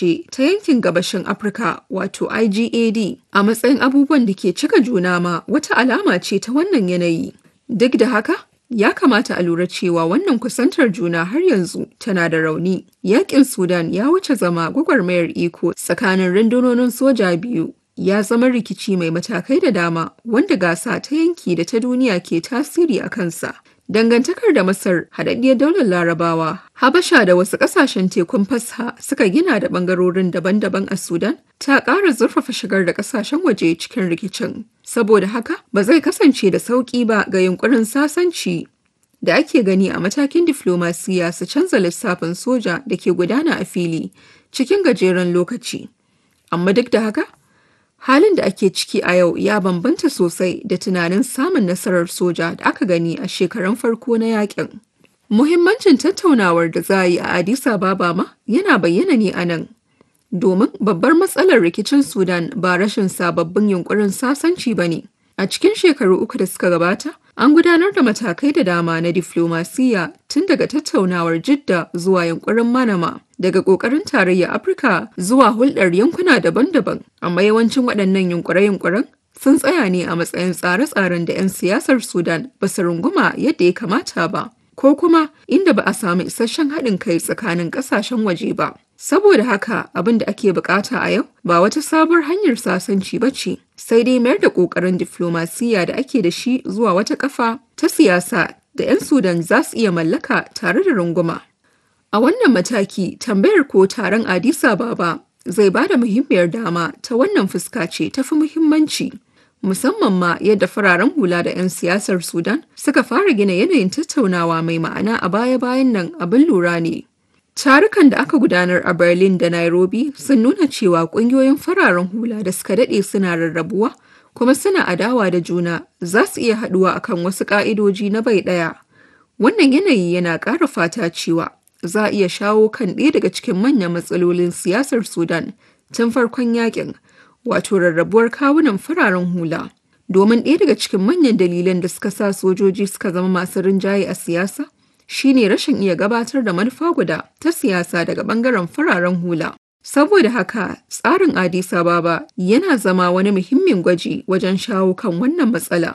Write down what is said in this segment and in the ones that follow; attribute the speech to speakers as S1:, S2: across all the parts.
S1: ƙasashe ta yankin gabashin Afirka wato IGAD a matsayin abubuwan da ke cika juna ma wata alama ce ta wannan yanayi. Duk da haka, ya kamata a lura cewa wannan kusantar juna har yanzu tana da rauni. Yaƙin Sudan ya wuce zama gwagwarmayar iko tsakanin rundunonin soja biyu ya zama rikici mai matakai da dama wanda gasa ta yanki da ta duniya ke tasiri a kansa. Dangantakar da Masar, haɗaɗɗiyar daular Larabawa, Habasha da wasu ƙasashen tekun fasha suka gina da ɓangarorin daban-daban a Sudan, ta ƙara zurfafa shigar da ƙasashen waje cikin rikicin. Saboda haka, ba zai kasance da sauƙi ba ga yunƙurin sasanci da ake gani a matakin diflomasiya su canza lissafin soja da ke gudana a fili cikin gajeren lokaci. Amma duk da haka, halin da ake ciki a yau ya bambanta sosai da tunanin samun nasarar soja da aka gani a shekarun farko na yakin. Muhimmancin tattaunawar da za a yi a Addis Ababa ma yana bayyana ne a nan. Domin babbar matsalar rikicin Sudan ba rashin sababbin yunkurin sasanci ba ne. A cikin shekaru uku da suka gabata, an gudanar da matakai da dama na diflomasiya tun daga tattaunawar Jidda zuwa yunkurin Manama, daga ƙoƙarin tarayyar Afirka zuwa hulɗar yankuna daban-daban. Amma yawancin waɗannan yunkure-yunkuren sun tsaya ne a matsayin tsare-tsaren da 'yan siyasar Sudan ba su runguma yadda ya kamata ba, ko kuma inda ba a samu isasshen haɗin kai tsakanin ƙasashen waje ba. Saboda haka abin da ake bukata a yau ba wata sabuwar hanyar sasanci ba ce, sai dai mayar da ƙoƙarin diflomasiya da ake da shi zuwa wata ƙafa ta siyasa da 'yan Sudan za su iya mallaka tare da runguma. A wannan mataki tambayar ko taron Addis Ababa zai ba da muhimmiyar dama ta wannan fuska ce tafi muhimmanci. Musamman ma yadda fararen hula da 'yan siyasar Sudan suka fara gina yanayin tattaunawa mai ma'ana a baya-bayan nan abin lura ne. Tarukan da aka gudanar a Berlin da Nairobi sun nuna cewa ƙungiyoyin fararen hula da suka daɗe suna rarrabuwa kuma suna adawa da juna za su iya haɗuwa akan wasu ƙa'idoji na bai ɗaya. Wannan yanayi yana ƙara fata cewa za a iya shawo kan ɗaya daga cikin manyan matsalolin siyasar Sudan tun farkon yakin, wato rarrabuwar kawunan fararen hula. Domin ɗaya daga cikin manyan dalilan da suka sa sojoji suka zama masu rinjaye a siyasa, shine rashin iya gabatar da manufa guda ta siyasa daga bangaren fararen hula. Saboda haka, tsarin Addis Ababa yana zama wani muhimmin gwaji wajen shawo kan wannan matsala.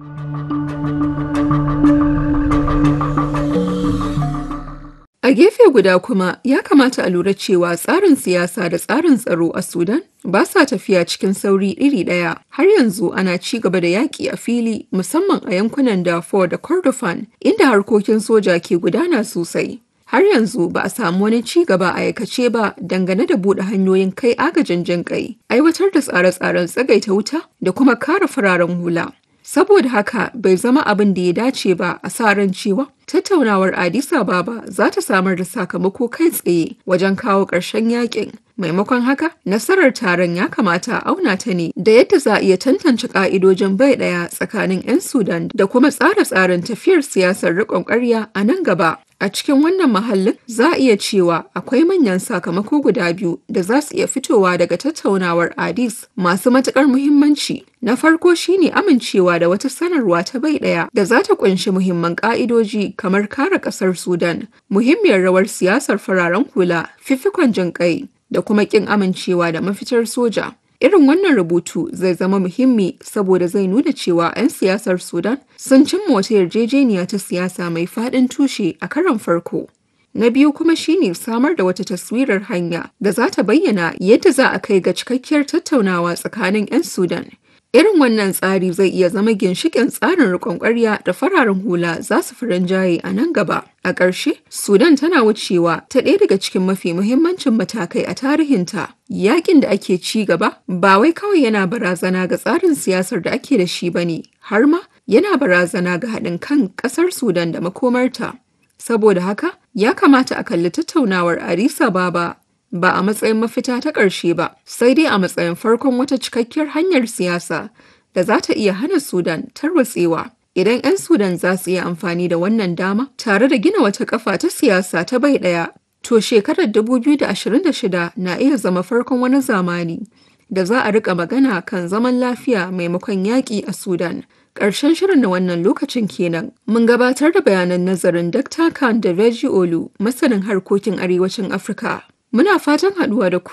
S1: A gefe guda kuma ya kamata a lura cewa tsarin siyasa da tsarin tsaro a Sudan ba sa tafiya cikin sauri iri ɗaya. Har yanzu ana ci gaba da yaƙi a fili musamman a yankunan Darfur da Kordofan inda harkokin soja ke gudana sosai. Har yanzu ba a samu wani ci gaba a aikace ba dangane da buɗe hanyoyin kai agajin jin kai, aiwatar da tsare-tsaren tsagaita wuta da kuma kare fararen hula. Saboda haka bai zama abin da ya dace ba a sa ran cewa tattaunawar Addis Ababa za ta samar da sakamako kai tsaye wajen kawo ƙarshen yakin. Maimakon haka, nasarar taron ya kamata a auna ta ne da yadda za a iya tantance ƙa'idojin bai ɗaya tsakanin 'yan Sudan da kuma tsare-tsaren tafiyar siyasar riƙon ƙarya a nan gaba. A cikin wannan mahallin za a iya cewa akwai manyan sakamako guda biyu da za su iya fitowa daga tattaunawar Addis masu matuƙar muhimmanci. Na farko shine amincewa da wata sanarwa ta bai ɗaya da za ta ƙunshi muhimman ƙa'idoji kamar kare ƙasar Sudan, muhimmiyar rawar siyasar fararen hula, fifikon jin ƙai da kuma ƙin amincewa da mafitar soja. Irin wannan rubutu zai zama muhimmi saboda zai nuna cewa 'yan siyasar Sudan sun cimma wata yarjejeniya ta siyasa mai faɗin tushe a karon farko. Na biyu kuma shine samar da wata taswirar hanya da za ta bayyana yadda za a kai ga cikakkiyar tattaunawa tsakanin 'yan Sudan. Irin wannan tsari zai iya zama ginshiƙin tsarin riƙon ƙwarya da fararen hula za su fi rinjaye a nan gaba. A ƙarshe, Sudan tana wucewa ta ɗaya daga cikin mafi muhimmancin matakai a tarihinta. Yaƙin da ake ci gaba ba wai kawai yana barazana ga tsarin siyasar da ake da shi ba ne, har ma yana barazana ga haɗin kan ƙasar Sudan da makomarta. Saboda haka, ya kamata a kalli tattaunawar Addis Ababa ba a matsayin mafita ta ƙarshe ba, sai dai a matsayin farkon wata cikakkiyar hanyar siyasa da za ta iya hana Sudan tarwatsewa. Idan 'yan Sudan za su iya amfani da wannan dama tare da gina wata kafa ta siyasa ta bai ɗaya, to shekarar 2026 na iya zama farkon wani zamani da za a rika magana kan zaman lafiya maimakon yaƙi a Sudan. Ƙarshen shirin na wannan lokacin kenan. Mun gabatar da bayanan nazarin Dr. Khan da Reggie Olu, masanin harkokin arewacin Afirka. Muna fatan haɗuwa da ku